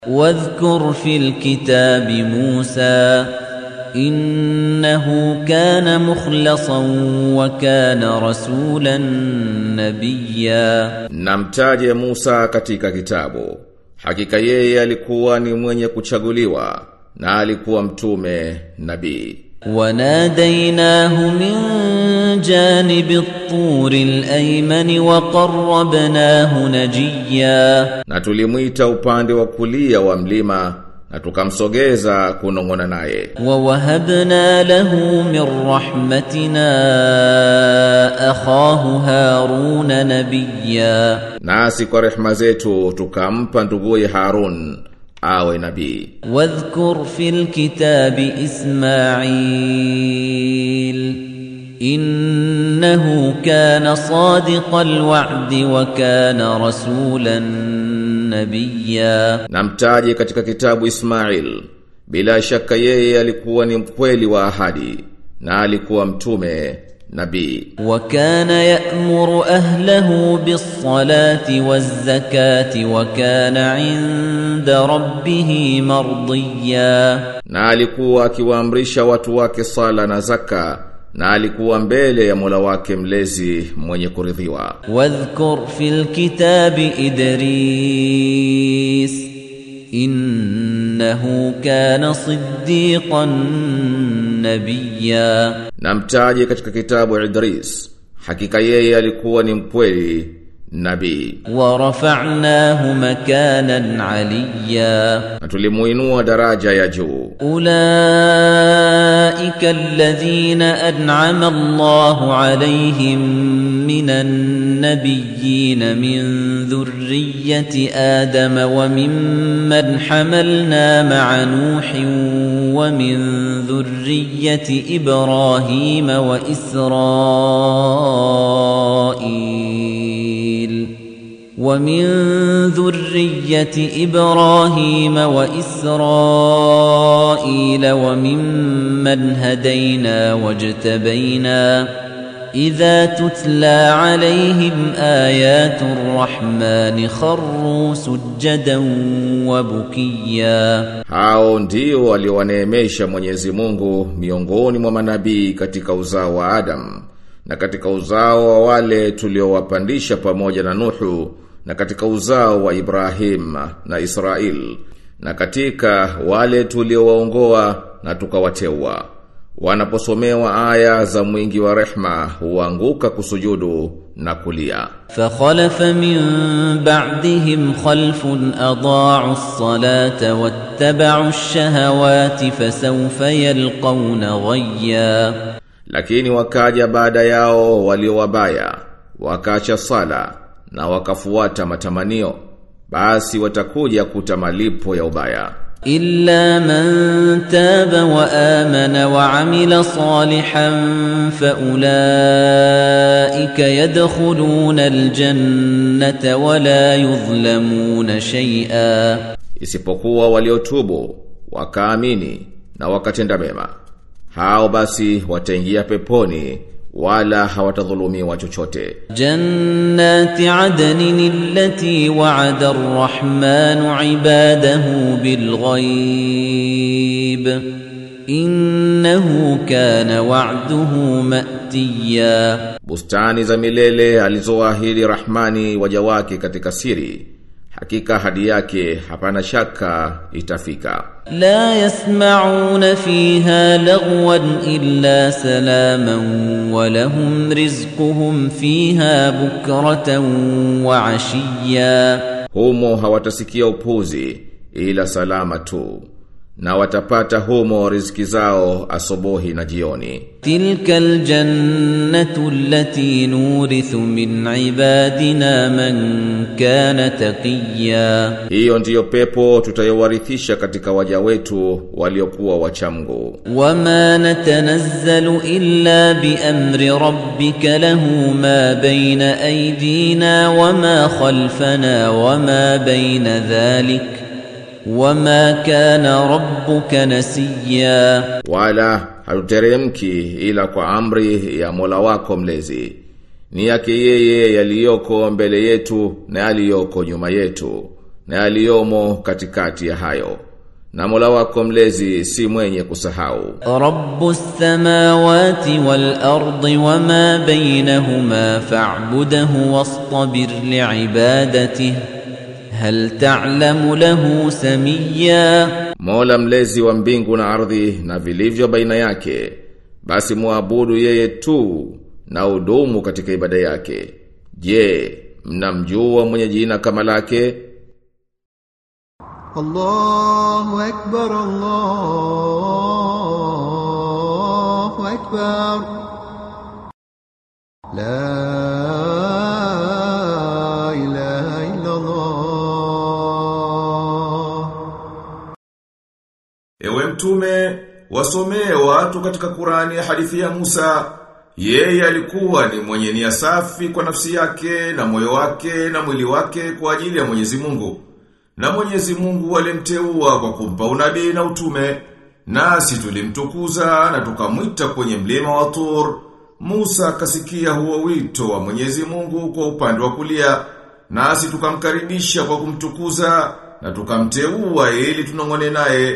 واذكر في الكتاب موسى إنه كان مخلصا وكان رسولا نبيا Namtaje Musa katika kitabu. Hakika yeye alikuwa ni mwenye kuchaguliwa na alikuwa mtume nabii. وناديناه من جانب الطور الأيمن وقربناه نجيا Na tulimwita upande wa kulia wa mlima na tukamsogeza kunong'ona naye. ووهبنا له من رحمتنا أخاه هارون نبيا Nasi kwa rehema zetu tukampa nduguye Harun awe nabii. واذكر في الكتاب إسماعيل إنه كان صادق الوعد وكان رسولا نبيا Namtaje katika kitabu Ismail. Bila shaka yeye alikuwa ni mkweli wa ahadi na alikuwa mtume nabii. وكان يأمر أهله بالصلاة والزكاة وكان عند ربه مرضيا Na alikuwa akiwaamrisha watu wake sala na zaka na alikuwa mbele ya Mola wake mlezi mwenye kuridhiwa. واذكر في الكتاب إدريس إنه كان صديقا نبيا Namtaje katika kitabu Idris. Hakika yeye alikuwa ni mkweli nabii. ورفعناه مكانا عليا Na tulimuinua daraja ya juu. أولئك الذين أنعم الله عليهم من النبيين من ذرية آدم وممن حملنا مع نوح ومن ذرية إبراهيم وإسرائيل ومن ذرية إبراهيم وإسرائيل وممن هدينا واجتبينا إذا تتلى عليهم آيات الرحمن خروا سجدا وبكيا Hao ndio waliowaneemesha Mwenyezi Mungu miongoni mwa manabii katika uzao wa Adam na katika uzao wa wale tuliowapandisha pamoja na Nuhu na katika uzao wa Ibrahim na Israel na katika wale tuliowaongoa na tukawateua wanaposomewa aya za mwingi wa rehma huanguka kusujudu na kulia فخلف من بعدهم خلف أضاعوا الصلاة واتبعوا الشهوات فسوف يلقون غيا Lakini wakaja baada yao walio wabaya, wakacha sala na wakafuata matamanio, basi watakuja kuta malipo ya ubaya. إلا من تاب وآمن وعمل صالحا فأولئك يدخلون الجنة ولا يظلمون شيئا Isipokuwa waliotubu, wakaamini na wakatenda mema. Hao basi wataingia peponi wala hawatadhulumiwa chochote. جنات عدن التي وعد الرحمن عباده بالغيب إنه كان وعده مأتيا Bustani za milele alizoahidi Rahmani waja wake katika siri. Hakika hadi yake hapana shaka itafika. لا يسمعون فيها لغوا إلا سلاما ولهم رزقهم فيها بكرة وعشيا Humo hawatasikia upuzi ila salama tu na watapata humo riziki zao asubuhi na jioni. تلك الجنة التي نورث من عبادنا من كان تقيا Hiyo ndiyo pepo tutayowarithisha katika waja wetu waliokuwa wachamgu. وما نتنزل إلا بأمر ربك له ما بين أيدينا وما خلفنا وما بين ذلك وما كان ربك نسيا Wala hatuteremki ila kwa amri ya Mola wako mlezi. Ni yake yeye yaliyoko mbele yetu na yaliyoko nyuma yetu. na yaliyomo katikati ya hayo. Na Mola wako mlezi si mwenye kusahau. رب السماوات والأرض وما بينهما فاعبده واصطبر لعبادته هل تعلم له سميا Mola mlezi wa mbingu na ardhi na vilivyo baina yake, basi muabudu yeye tu na udumu katika ibada yake. Je, mnamjua mwenye jina kama lake? الله أكبر الله أكبر لا إله إلا الله Ewe mtume, wasomee watu katika Qurani hadithi ya Musa. Yeye alikuwa ni mwenye nia safi kwa nafsi yake na moyo wake na mwili wake kwa ajili ya Mwenyezi Mungu. Na Mwenyezi Mungu alimteua kwa kumpa unabii na utume. Nasi tulimtukuza na tukamwita kwenye mlima wa Tur. Musa akasikia huo wito wa Mwenyezi Mungu kwa upande wa kulia. Nasi tukamkaribisha kwa kumtukuza na tukamteua ili tunongone naye.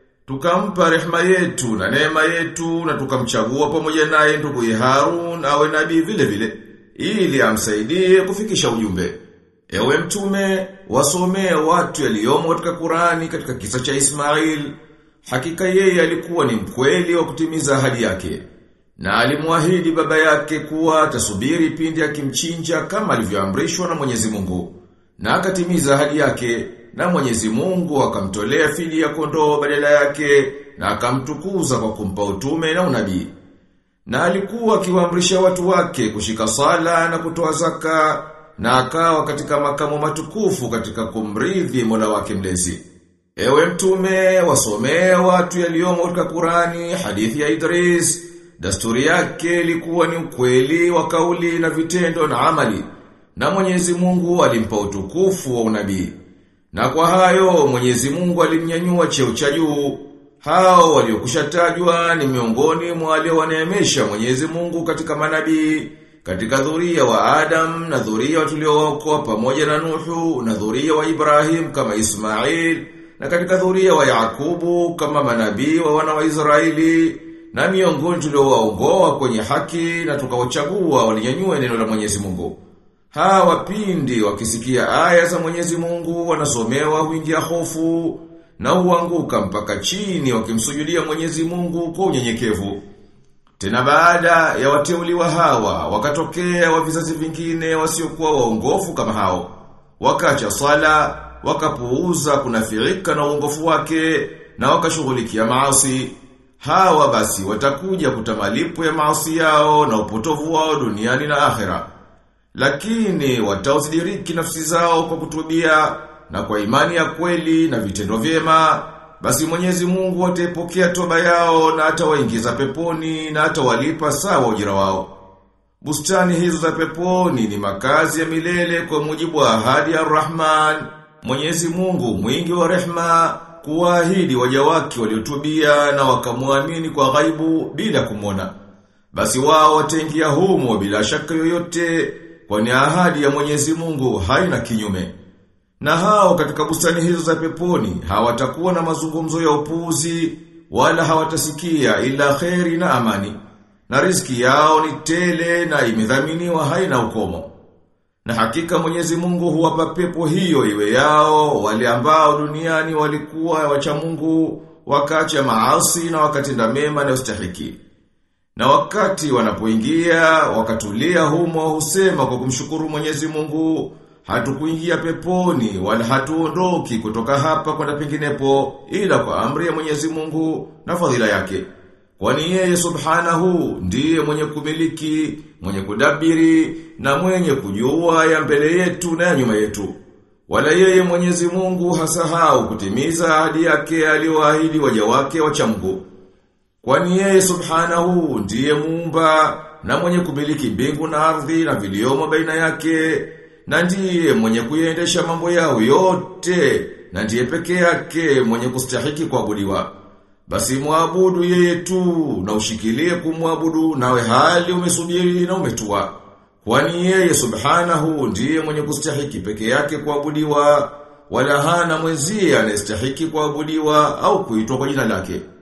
Tukampa rehema yetu na neema yetu na tukamchagua pamoja naye ndugu Harun awe nabii vile vile ili amsaidie kufikisha ujumbe. Ewe mtume, wasomee watu yaliyomo katika Qurani katika kisa cha Ismail. Hakika yeye alikuwa ni mkweli wa kutimiza ahadi yake. Na alimwahidi baba yake kuwa atasubiri pindi akimchinja kama alivyoamrishwa na Mwenyezi Mungu. Na akatimiza ahadi yake na Mwenyezi Mungu akamtolea fidi ya kondoo badala yake na akamtukuza kwa kumpa utume na unabii. Na alikuwa akiwaamrisha watu wake kushika sala na kutoa zaka na akawa katika makamo matukufu katika kumridhi Mola wake mlezi. Ewe mtume, wasomee watu yaliyomo katika Qurani hadithi ya Idris. Dasturi yake ilikuwa ni ukweli wa kauli na vitendo na amali. Na Mwenyezi Mungu alimpa utukufu wa unabii. Na kwa hayo Mwenyezi Mungu alimnyanyua cheo cha juu. Hao waliokushatajwa ni miongoni mwa waliowaneemesha Mwenyezi Mungu katika manabii, katika dhuria wa Adam na dhuria tuliookoa pamoja na Nuhu na dhuria wa Ibrahim kama Ismail na katika dhuria wa Yakubu kama manabii wa wana wa Israeli na miongoni tuliowaongoa kwenye haki na tukawachagua walinyanyua neno la Mwenyezi Mungu. Hawa pindi wakisikia aya za Mwenyezi Mungu wanasomewa huingia hofu na huanguka mpaka chini wakimsujudia Mwenyezi Mungu kwa unyenyekevu. Tena baada ya wateuliwa hawa wakatokea wa vizazi vingine wasiokuwa waongofu kama hao. Wakacha swala, wakapuuza kunafiika na uongofu wake na wakashughulikia maasi. Hawa basi watakuja kutamalipo ya maasi yao na upotovu wao duniani na akhera. Lakini watauzidiriki nafsi zao kwa kutubia na kwa imani ya kweli na vitendo vyema, basi Mwenyezi Mungu ataipokea toba yao na atawaingiza peponi na atawalipa sawa ujira wao. Bustani hizo za peponi ni makazi ya milele kwa mujibu wa ahadi ya Rahman. Mwenyezi Mungu mwingi wa rehma kuwaahidi waja wake waliotubia na wakamwamini kwa ghaibu bila kumwona. Basi wao wataingia humo bila shaka yoyote kwani ahadi ya Mwenyezi Mungu haina kinyume. Na hao katika bustani hizo za peponi hawatakuwa na mazungumzo ya upuuzi wala hawatasikia ila kheri na amani. Na riziki yao ni tele na imedhaminiwa haina ukomo. Na hakika Mwenyezi Mungu huwapa pepo hiyo iwe yao wale ambao duniani walikuwa wacha Mungu wakacha maasi na wakatenda mema na ustahiki. Na wakati wanapoingia, wakatulia humo husema kwa kumshukuru Mwenyezi Mungu, hatukuingia peponi wala hatuondoki kutoka hapa kwenda penginepo ila kwa amri ya Mwenyezi Mungu na fadhila yake. Kwani yeye subhanahu ndiye mwenye kumiliki, mwenye kudabiri na mwenye kujua ya mbele yetu na ya nyuma yetu. Wala yeye Mwenyezi Mungu hasahau kutimiza ahadi yake aliyoahidi waja wake wacha Mungu. Kwani yeye subhanahu ndiye muumba na mwenye kumiliki mbingu na ardhi na viliomo baina yake na ndiye mwenye kuiendesha mambo yao yote na ndiye peke yake mwenye kustahiki kuabudiwa. Basi muabudu yeye tu na ushikilie kumwabudu nawe hali umesubiri na umetua. Kwani yeye subhanahu ndiye mwenye kustahiki peke yake kuabudiwa wala hana mwenzie anayestahiki kuabudiwa au kuitwa kwa jina lake.